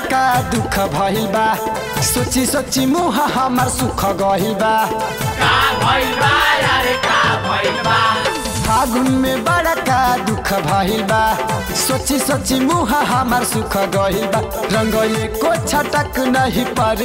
का दुख भइल बा सोची सोची मुहा हमार सुख गइल बा का भइल बा यार का भइल बा फागुन में बड़ा का दुख भइल बा सोची सोची मुहा हमार सुख गइल बा रंगले को छटक नहीं पर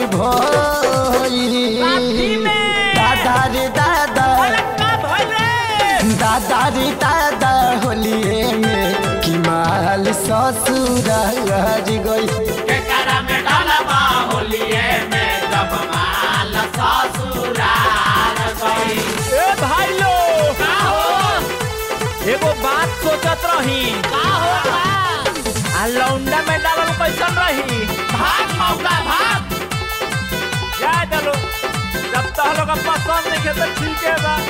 भोई दादा रे दादा का भइल रे दादा रे दादा होलिए में कि माल ससुर गई के करा में डालबा होलिए में जब माल ससुराल गई ए भाई लो का हो एगो बात सोचत रही का हो बा? आ लौंडा में डालल कैसन रही भाग मौका भाग जा चलो जब तक लोग पसंद नहीं तो ठीक है बा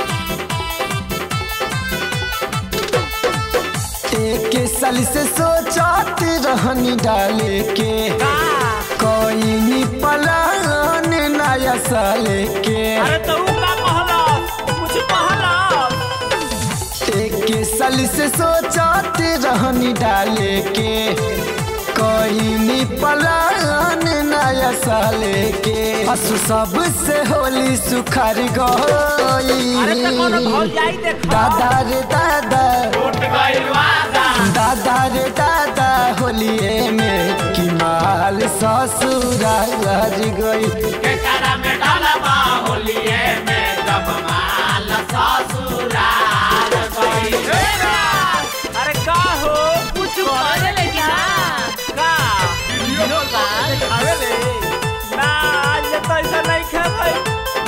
एक साल से सोचत रहनी डाले के का कोई पलान नया साल के अरे तो ऊ का कहला कुछ कहला एक साल से सोचत रहनी डाले के कोई पलान नया साल के असु सबसे होली सुखार अरे तो कोनो भौल गई जाई देखा दादा रे दादा टूट गइल वादा दादा रे दादा होलिए में कि माल ससुराल गई के करा में डालबा होलिए में जब माल ससुराल गई अरे का हो कुछ करे लगी ना का अरे ले ना आज तो ऐसा नहीं खे भाई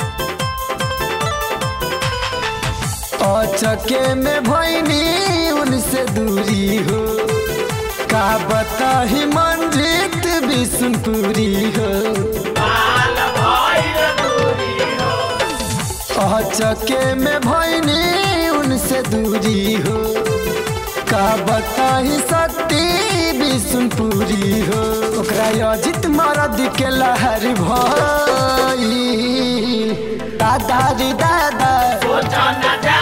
अचके में भैनी उनसे दूरी हो का बताही मंजित विष्णुपुरी हो माल भइल दूरी हो अचके में भैनी उनसे दूरी हो का बताही सती विष्णुपुरी हो ओकरा अजित मरद के लहर भई दादा रे दादा सोच न जा